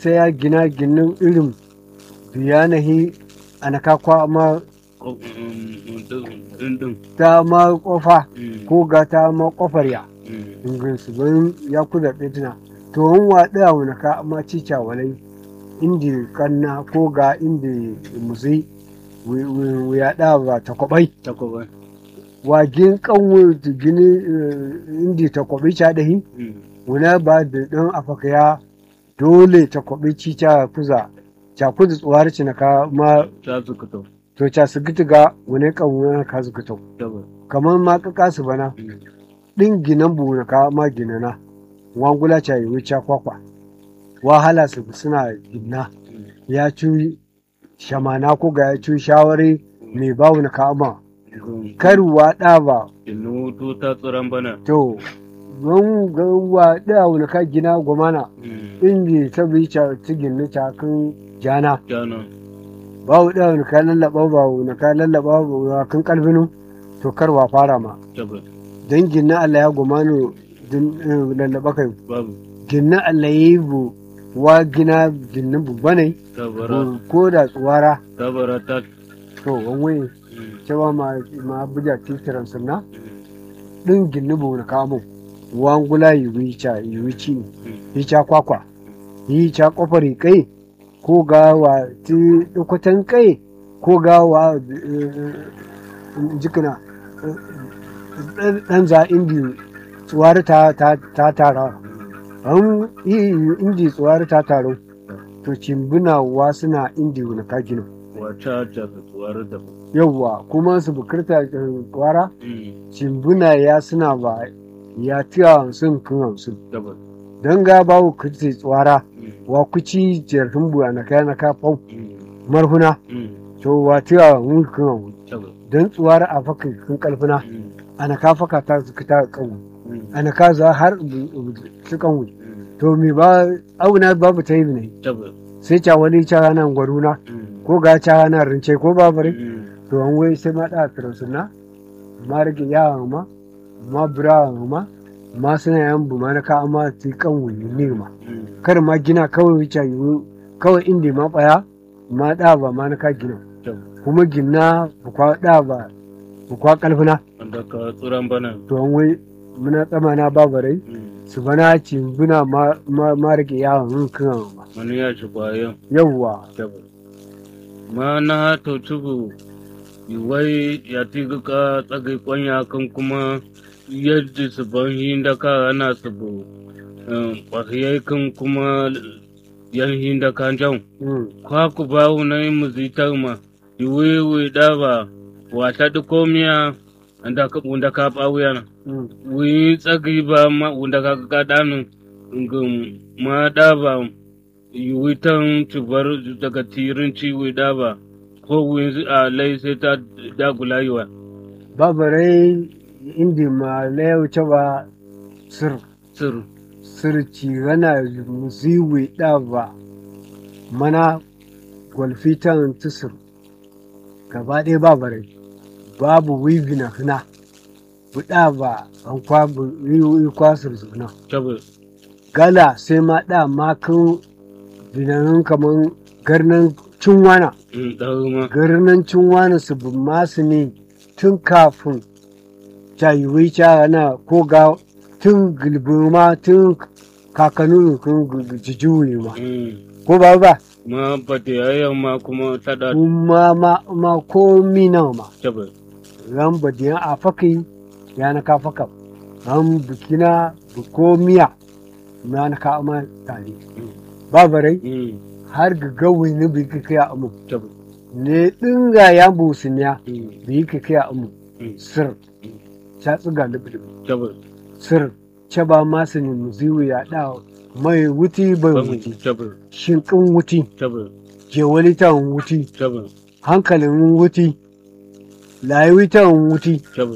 sai ya gina ginin irin biyanahi anaka kwa ma Dindin. ta ma kofa ko ga ta ma kofar ya ingin su bayan ya kuda ɗaya to an waɗa a wani ka ma cica walai indi kanna ko ga indi musi ya ɗa ba ta kwabai Takwaba. wagin kanwo gini eh, indi ta kwabi ca dahi wuna ba da ɗan afaka ya dole ta kwabi cica kuza ca kuza tsuwar ci na ka ma Ta su kuto. to ca su gita ga wani kan wani ka su gita Takwaba. kamar ma ka kasu bana ɗin ginan bu na ka ma ginana wangula ca yi wuce kwakwa wahala su suna gina ya ci shamana ko ga ya ci shawari mai bawu na ka ma karuwa ɗa ba Inu tu ta tsoron bana. to don ga wa ɗa wani ka gina gwamana inda ta bi ca ta gina ca kan jana Jana. bawu ɗa wani ka lallaba ba wani ka lallaba ba kan kalbinu to karwa fara ma Takwaba. don gina Allah ya gwamano din eh, lallaba kai Babu. gina Allah ya yi bu wa gina gina bubba ne Tabara. ko da tsuwara Tabara ta. to wani cewa ma ma buja titiran sunna din gina bu na kamo wangula yi wica yi wici yi ca kwakwa yi ca kofar kai ko ga wa ti dukwatan kai ko ga wa eh, jikina eh, dan za indi tsuwar ta ta ta tara an yi indi tsuwar ta taro to cimbina wa suna indi na kagino Wata ta tsuwar da. yawwa kuma su bukirta tsuwara cimbina ya suna ba ya tiya hamsin kan hamsin Takwaba. don ga bawu kirti tsuwara wa kuci jirgin buwa na kaya na kafau marhuna to wa tiya hamsin kan hamsin Takwaba. don tsuwara a fakin kan kalfina ana ka faka ta su ta kan ana ka za har su kan wuce to me ba auna babu ta yi ne Takwaba. sai ca wani ca nan gwaruna ko ga ca nan rince ko babare to an wai sai ma da transuna ma rage yawa ma ma bura ma ma suna yan bu ma na ka amma ti kan wuni ne ma kar ma gina kawai wuce yi kawai inda ma baya ma da ba ma na ka gina kuma gina bu kwa da ba bu kwa kalfina Wanda ka tsoron bana. to an wai muna tsamana babarai su bana ci buna ma ma ma rage yawa mun kan ma Wani ya ci bayan. yawwa Takwaba. Ma na to tubu. Iwai ya tiga ka tsagai kwanya kan kuma yadda su ban hinda ka ana su bu. Kwahiyai kan kuma yan hinda kan jan. mm. kwaku bawu na yin muzitar ma iwewe daba wata da komiya anda ka wunda ka bawu yana mm. wi tsagi ba ma wunda ka ka danu ngum ma daba iwi tan tubar daga tirin ciwi daba ko wi a lai sai ta dagula yiwa babarai indi ma layau cewa sir sir sirci gana musiwi ba mana gwalfitan tusir gaba ɗaya babarai babu wivi na hina buɗa ba an kwabu yi kwasir zuna tabu gala sai ma ɗa makin binanin kaman garnan cinwana in dawo ma garnan cinwana su bin masu ne tun kafin cayiwai cana ko ga tun gilbima tun kakanu kun jijuwe ma Mm. ko ba ba ma ba da yayan ma kuma ta da kuma ma ma ko mina ma tabu ran badiyan a faki ya na ka faka ran bukina ko miya na na ka ama tare ba barai Mm. har ga gawi ne bi ka kai amu tabu ne dinga ya busuniya Mm. bi ka kai amu Mm. sir ta tsiga lubi tabu sir ce ba masu ne muziwi ya da mai wuti bai Ban wuti tabu shinkin wuti tabu jewalitan wuti tabu hankalin wuti layuwitan wuti tabu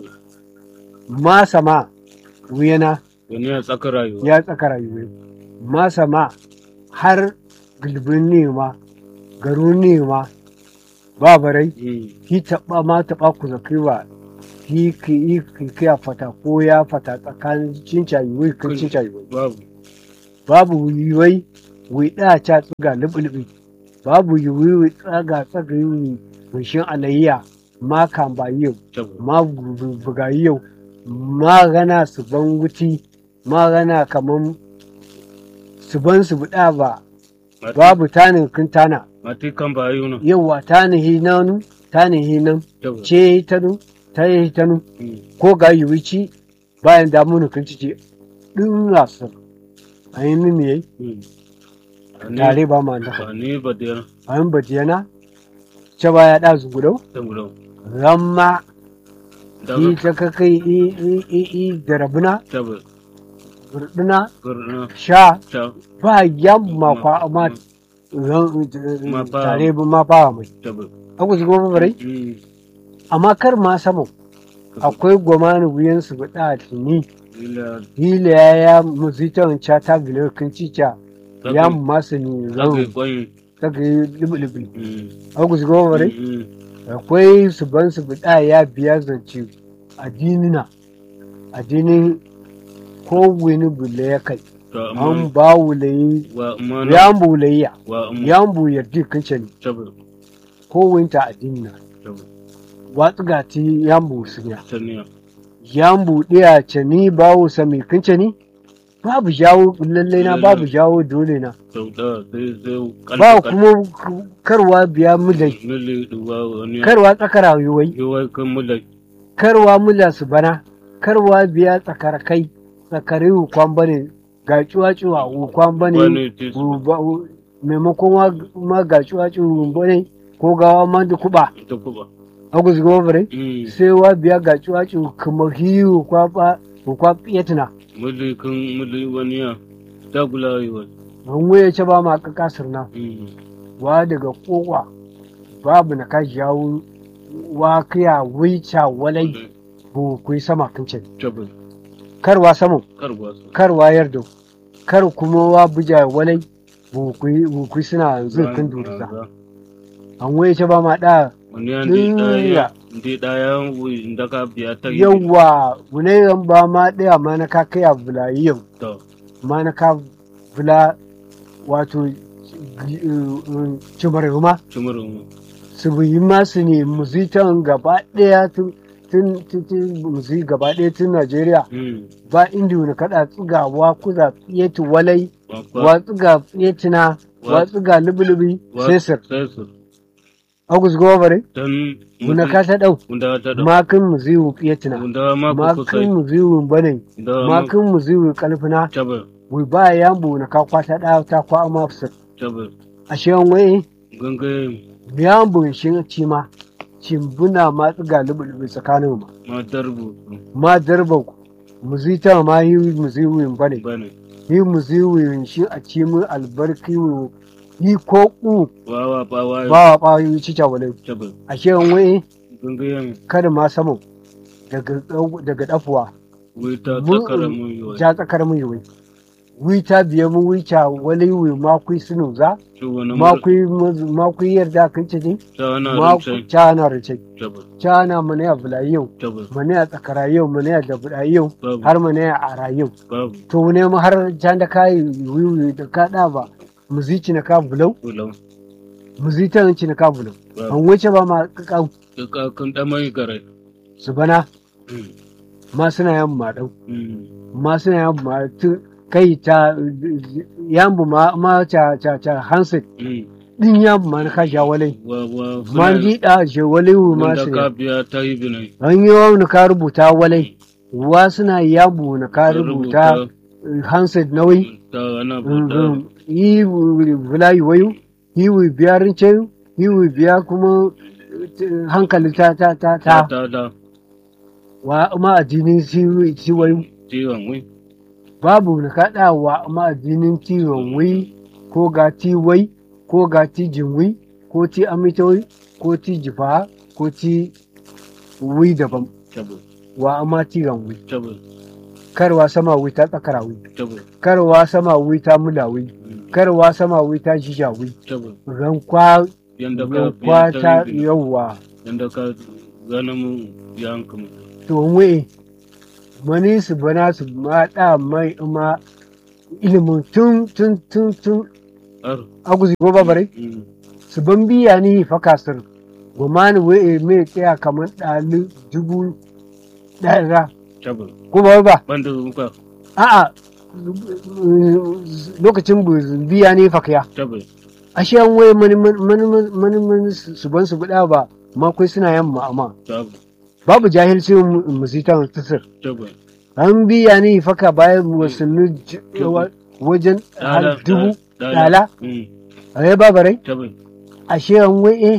masa ma wuyana wani ya tsaka rayuwa ya tsaka rayuwa masa ma har gilbin nema garin nema ba barai Mm. ki taɓa ma taɓa ku zaki ba ki ki yi ki kiya fata ko ya fata tsakanin cinca yiwuwa kan cinca yiwuwa babu babu yiwuwai wi da cha tsuga lubi babu yiwi wi tsaga tsaga yi wishin alayya ma kan ba yau Tabbas. ma bu- buga yau ma gana su ban wuti ma gana kaman su ban su buɗa ba Mati- babu tanin kun tana Mati kan ba yi nan. yawa tani hi nanu tani hi nan Tabbas. ce ta nu ta yi ta nu Mm. ko ga yiwi ci bayan damunu kun ci ce ɗin rasu a yi mimi yayi Mm. Ani- tare ba ma da Ani ba da yana. a yin batiyana ce ba ya ɗazu gudau Tabbas. ramma Daga yi ta kakai i i i i da rabuna tabbas. gurduna Gurna. sha Ta. ba yamma kwa ma Ma fa- tare ba ma ba mai Tabbas. aku shigo ba bare Mm. amma kar ma samu akwai gwamani wuyan su ba da tuni Ila. hila ya ya muzitan cha ta gile kun ci cha ya masu ni Zaka zan kwai. ta ga libi Mm. aku shigo ba bare Mm. akwai su ban su bida ya biya zance addinina addinin ko wani bule ya kai To an amma ba wulayi wa amma ya bulayya wa amma ya bu yardi kince ne tabbas. ko winta addinina Tabbas. watsu gati ya bu sunya Saniya. ya bu ɗaya ce ni bawo sami kince ni babu jawo lallai na babu jawo dole na Sau da sai sai ba kuma karwa biya mulai Mili duwa wani. karwa tsakara yiwai Yiwai kan mula. karwa mula su bana karwa biya tsakar kai tsakari hukwan bane ga cuwa-cuwa hukwan bane Wani tis. wu- ba- wu- maimakon wa- ma ga cuwa-cuwa bane ko gawa ma da kuba Ta kuba. agus gobare Mm. sai wa biya ga cuwa-cuwa kuma hiyu kwaba hukwa fiyatina Mili kan mili wani ya. Ta gula yi wani. an waya ce ba ma kakasar na Mm. wa daga kowa babu na kashi yawo wa kiya wica walai bu kuyi sama kincin Tabbas. karwa saman Karwa su. kar wayar da kar kuma wa buja walai bukui suna zurfin durza an waye ce ba ma da Wani ya ndi Iya. ɗaya. Ndi ɗaya wi ndaka biya ta yi. yawa bunayen ba ma daya ma na ka kaya bulayi yau To. ma na ka bula wato cimar ma Cimurin. su yi masu ne muzitan gaba daya tun tun tun muzi gaba daya tun Najeriya Mm. ba inda wani kada tsigawa kuza tsiyeti walai Wakwa. wa tsiga tsiyetina wa tsiga lubi-lubi wa- sai sir Sai su. agus gobare Dan. Muna ka ta ɗau, Wanda ta da. makin mu ziwu fiyatina, Wanda ma ku makin kusai. mu ziwu bane, Da ma. makin mu ziwu kalfina, Tabbas. wi ba ya bu na ka kwata da ta kwa ma fusar. Tabbas. A shewan wai, Gangaye. biya bu shi ci ma, cimbuna ma tsiga lubu tsakanin ma. Ma darbu. Ma darba mu zita ma yi mu ziwu bane, Bane. yi mu ziwu shi a ci mu albarki wu yi ko ku Wawa bawa. ba wa ba yi cica wale. Tabbas. A shewan wai, Gangayen. kada ma saman daga daga dafuwa. Wita Mu- tsakara mun yi wa. ja tsakar mu yiwu wita biye mu wica wale wi makui sunu za Shi wani makui makui yarda kan ce ne Ta wani makui rince. cana rice Tabbas. cana mana ya bula yau Tabbas. mana ya tsakara yau mana ya da buda yau Babu. har mana ya ara yau Babu. to ne mu har can da kai wiwi da ka da ba mu zici na ka bulau Ulau. mu zita nan ci na ka bulau Babu. an wuce ba ma kakau Duka kan ɗamai garai. su bana Mm. ma suna yan ma dau Mm. ma suna yan ma tu kai ta yambu ma ma ta ta ta hanset Mm. din ya man ka ja wale Wa wa. man ji da je wale wu ma Wanda su ka biya ta yi binai. an yi wa ka rubuta wale wa suna yabu na ka rubuta handset nauyi Ta wani bauta. yi wulayi wayu yi wi biya rince yi wi biya kuma eh, hankali ta ta ta Ta ta ta da. wa ma addinin si si wayu Ciwon wai. babu na kaɗa wa ma addinin tiwon wai ko ga ti wai ko ga ti jinwi ko ti amitoi ko ti jifa ko ti wi daban Tabbas. wa amma ti wi Tabbas. karwa sama wi ta tsakara wi Tabbas. karwa sama wi ta mula wi Mm. karwa sama wi ta jija wi Tabbas. rankwa Yanda ka rankwa biya ta ta yi binai. yawa Yanda ka gana mun yanka mu. to we mani su bana su ma da mai ma ilimin tun tun tun tun aro aguzi ko babare mm su ban biya ni faka sir gomani we me tsaya kamar ɗali dubu ɗaya tabbas ko ba ba banda muka a'a lokacin bu biya ni fakya tabbas ashe an waye mani mani mani mani su ban su buɗa ba ma kai suna yamma amma tabbas babu jahilci musitan tasir tabbas an biya ni faka bayan wasanni j- wa- wajen har dubu dala mm a yi babarai tabbas ashe an waye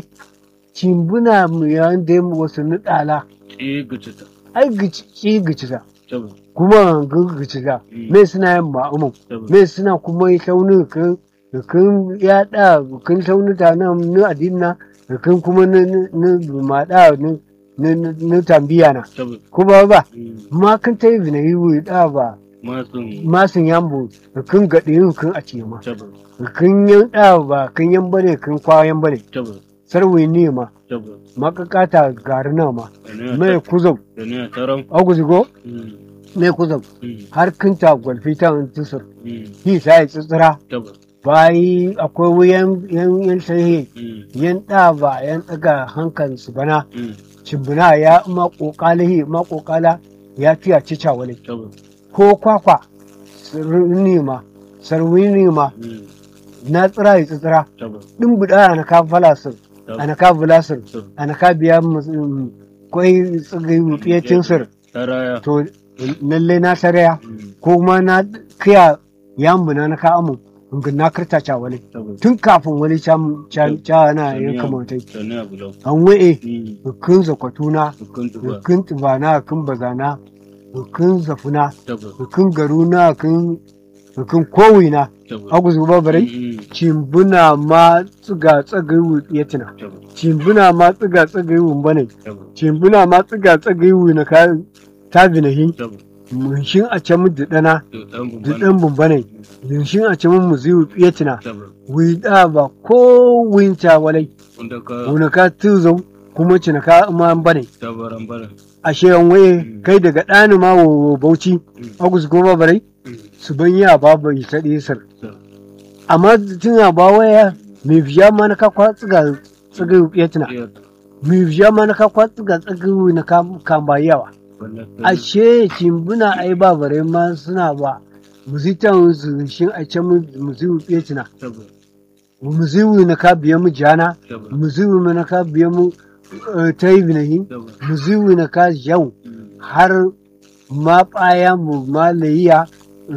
cimbuna mu yayin da mu wasanni dala eh gicita ai gici gici ta tabbas kuma gici ta Mm. me suna yin ma'amun tabbas me suna kuma yi tauni kan kan yaɗa kan taunita na na adinna kan kuma na na na maɗa na na na tambiya na tabbas kuma ba mm ma kan ta yi bina yi wui da ba masun masin yambo kan gaɗe yin kan a ce ma tabbas kan yan da ba kan yan bane kan kwayan bane tabbas sarwai ne ma tabbas makakata gari na ma da ne mai kuzau da ne a taron aguzigo mm mai kuzau mm har kinta gwalfi ta tusur mm hi ta yi tsitsira tabbas bayi akwai wuyan yan yan sai mm yan da ba yan daga hankan su bana mm cimbina ya ma kokalihi ma kokala ya fiya cica wale tabbas ko kwakwa sarwini ma sarwini ma mm na tsira ya tsira tabbas din buda ana ka falasir ana ka bulasir tabbas ana ka biya mus- kwai tsigai wutsiyacin sir taraya to lalle na saraya mm ko kuma na kiya yambuna na ka amu in na kirta ca wale tabbas tun kafin wani can can can na yin kamantai da ne a bulau an wa'e mm hukun zakwatuna hukun tuba hukun tubana hukun bazana hukun zafuna tabbas hukun garuna hukun hukun kowina tabbas aguzu babarai mm cimbuna ma tsiga tsagai wutsiyatina tabbas cimbuna ma tsiga tsagai wumbane tabbas cimbuna ma tsiga tsagai na ka ta binahi tabbas munshin a can mu dana to dan bumban dudan bumbane munshin a can mu zi wutsiyatina tabbas wida ba ko winta walai wanda ka wuna ka tuzo kuma cina ka ma bane tabaran baran ashe an waye kai daga ɗani ma wo bauchi mm agus goma barai mm su ban ya ba bai ta sir so amma tun a ba waya mai biya ma na ka kwa tsiga tsiga ya tuna iya mai biya ma na ka kwa tsiga tsiga na ka kan ba yawa wannan ashe kimbuna ai ba bare ma suna ba muzitan su shin a can muziwu ya tuna tabbas muziwu na ka biya mu jana tabbas muziwu na ka biya mu eh, ta yi binahi tabbas muziwu na ka yau mm har ma ɓaya mu ma layiya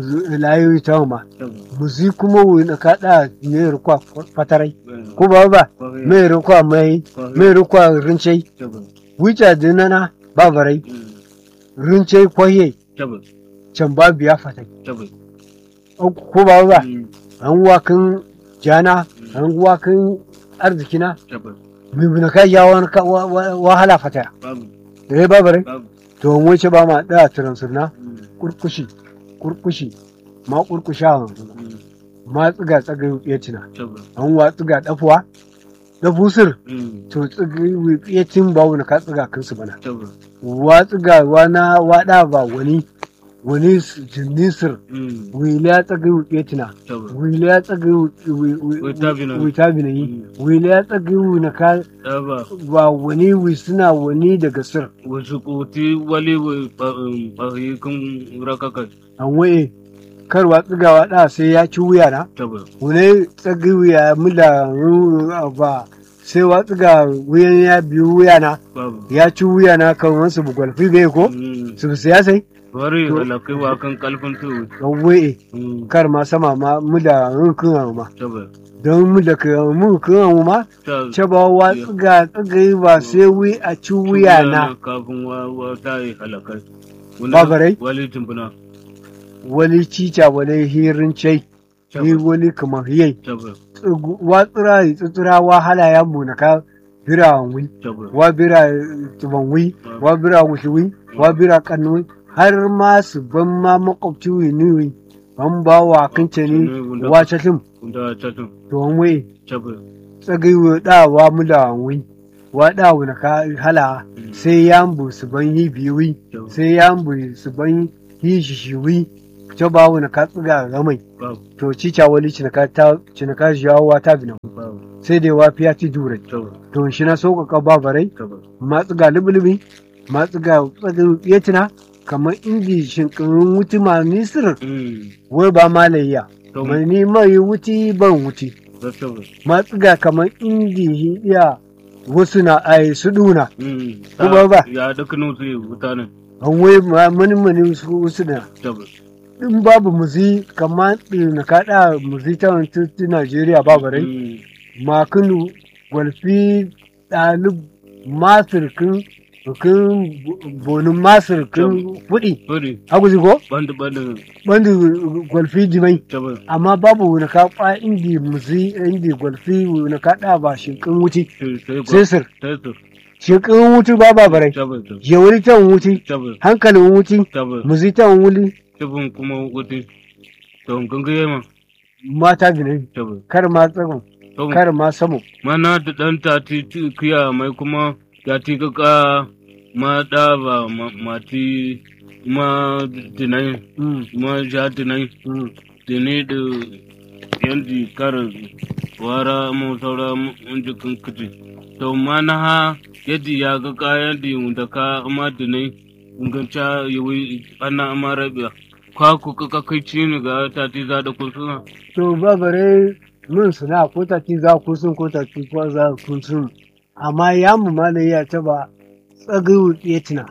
layoyi ta ma tabbas muzi kuma wani kaɗa mai rukwa fatarai mm ko ba ba kwarai mai rukwa mai mai rukwa rincai tabbas wuce dinana ba barai mm rincai kwaye tabbas can ba biya fatai tabbas ko ba ba mm an wakin jana an wakin arzikina tabbas mai bina kai ya wani ka- wa- wa- wahala fataya babu eh ba barai babu to an wuce ba ma ɗaya tiransirna mm kurkushi kurkushi ma kurkusha mm ma tsiga tsaga ya tina tabbas an wa tsiga dafuwa da busir mm to tsiga ya tin ba wani ka tsiga kansu bana tabbas wa tsiga wa na wada ba wani wani s- jinnisir mm wila ya tsaga ya tina tabbas wila ya tsaga Witabina. witabina yi wila ya tsaga na ka tabbas ba wani wi suna wani daga sir wasu kuti wali fahimkun rakaka an waye karwa tsigawa da sai ya ci wuya na tabbas wani tsagi wuya mula ba sai wa tsiga wuyan ya biyu wuya na babu ya ci wuya na kan wasu bugwalfi bai ko mm su siyasai wari To- halakai wa kan kalfin tuwo don waye mm kar ma sama ma mula rukun ma tabbas don mula ka mu kan ma ta ce ba wa tsiga tsiga ba sai wi a ci wuya na kafin wa wa ta yi halakai Babarai? wali tumbuna wani cica wani hirin cai ni tabbas wani kamar hiyai tabbas wa tsira tsira wa hala ya mu na ka birawan wi tabbas wa bira tuban wi wa bira wushi wi wa bira kanu wi har ma su ban ma makwabci wi ni wi an ba wa kince ni wa chatim da tatun to an wi tabbas tsagai wi da wa mu da wi wa da wi na ka hala sai ya mbu su ban yi biyu wi tabbas sai ya mbu su ban yi shi shi wi ce ba wani ka tsiga ramai babu to cica wali cinaka ta cinaka jawowa ta bina babu sai da wafiya ti dure tabbas to shi na so ka ba barai tabbas ma tsiga lubulubi ma tsiga tsagin yetina kamar indi shinkirin wuti ma nisir Mm. wai ba malayya to mai ni mai wuti ban wuti da tabbas ma tsiga kamar indi iya wasu na ai su duna Mm. Kuma ba. ya duk nutu mutanen an wai ma mani mani su wasu na tabbas in babu muzi kamar na kaɗa muzi ta wani tutti Najeriya ba barai Mm. makinu gwalfi ɗalib masirkin kin bonin masirkin kuɗi Bari haguzi ko bandu bandu bandu gwalfi jimai tabbas amma babu wani kaɓa indi muzi indi gwalfi wani kaɗa ba shinkin wuti sai sai sir sai su shinkin wuti ba ba barai tabbas tabbas ya wuri ta wuti tabbas hankalin wuti tabbas muzi ta wuli tubun kuma wuti to gangaye ma mata binai tabbas kar ma tsagon to kar ma samo mana da dan ta ti ti- kiya mai kuma ya ti kaka ma da ba ma ma ti ma dinai Mm, ma ja dinai mm. dini da yanzu karin wara mu saura mun jikin kiti to mana ha yadda ya ga kayan da da ka amma dinai inganca yawi ana amma rabiya kwa ku kaka kai ci ni ga ta ti za da kun suna to ba bare mun suna ko ta ci za ku sun ko ta ci ko za ku sun amma ya mu malai ya ta ba tsagayu tsetina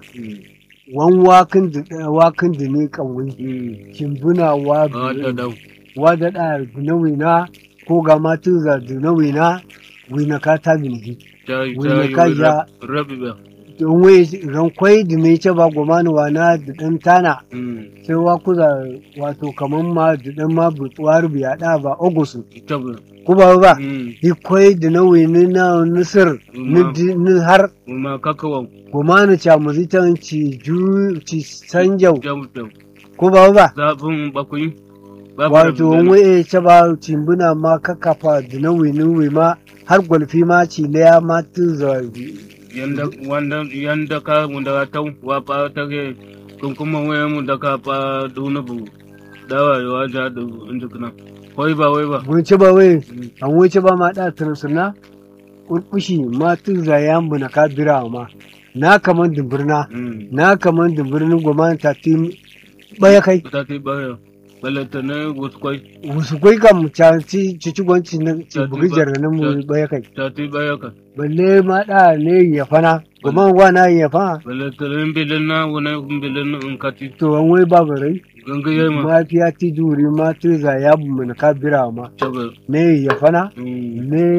wan wakin da wakin da ne kawai kimbuna wa a da da wa da da dunawina ko ga ma tu za dunawina wina ka ta binhi ta Wani ta ka yi ja- rabiya don wai rankwai da ne ce ba gomani wana da dan tana sai wa kuza wato kaman ma da dan ma butsuwar biya da ba ogusu tabbas ko ba ba Mm. ikwai da na wini na nisir ni Ma- di- ni har ma kakawan gomani cha muzitan ci ju ci sanjau jam jam ko ba ba zafin bakwai babu wato rabiya. wai ce ba cimbuna ma kakafa da na wini wi ma har gwalfi ma ci laya ma tuza yanda wanda yanda ka munda ka tau wa pa ta ke kun kuma waya mu da ka pa duna bu dawa wa ja da inda kana koi ba wai ba gunce ba wai an wuce ba ma da tursuna kurkushi ma tuza ya mbuna ka bira ma na kaman dumbirna Mm. na kaman dumbirnin gomani ta ti baya kai ta ti ba ya balata ne wasu kwai wasu kai kam ca ci ci ci gwanci na ci Ta bugi tuba- jarranin mu ta- baya kai ta ti ba ya ka balle ma da ne ya fana goma wa na ya fana balata ne bilin na wani bilin in ka ti to an wai babu rai ganga yayi ma ma fiya ti duri ma tu za ya bu mun ka bira ma tabbas ne ya fana Mm. ne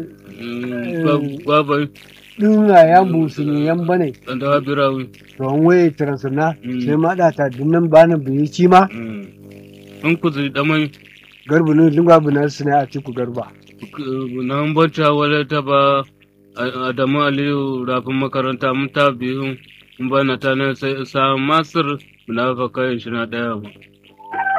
Mm. ba ba ba dinga ya busu ne yan bane dan da birawi to an wai transuna Mm. sai ma da ta dinnan bana biyi ci ma Mm. in ku zai damai garbu ne dinga bu na suna a ci ku garba nan bacca wale ta ba Adamu Aliyu rafin makaranta mun ta biyu in bana ta nan sai sa Masir munafakai shi na ɗaya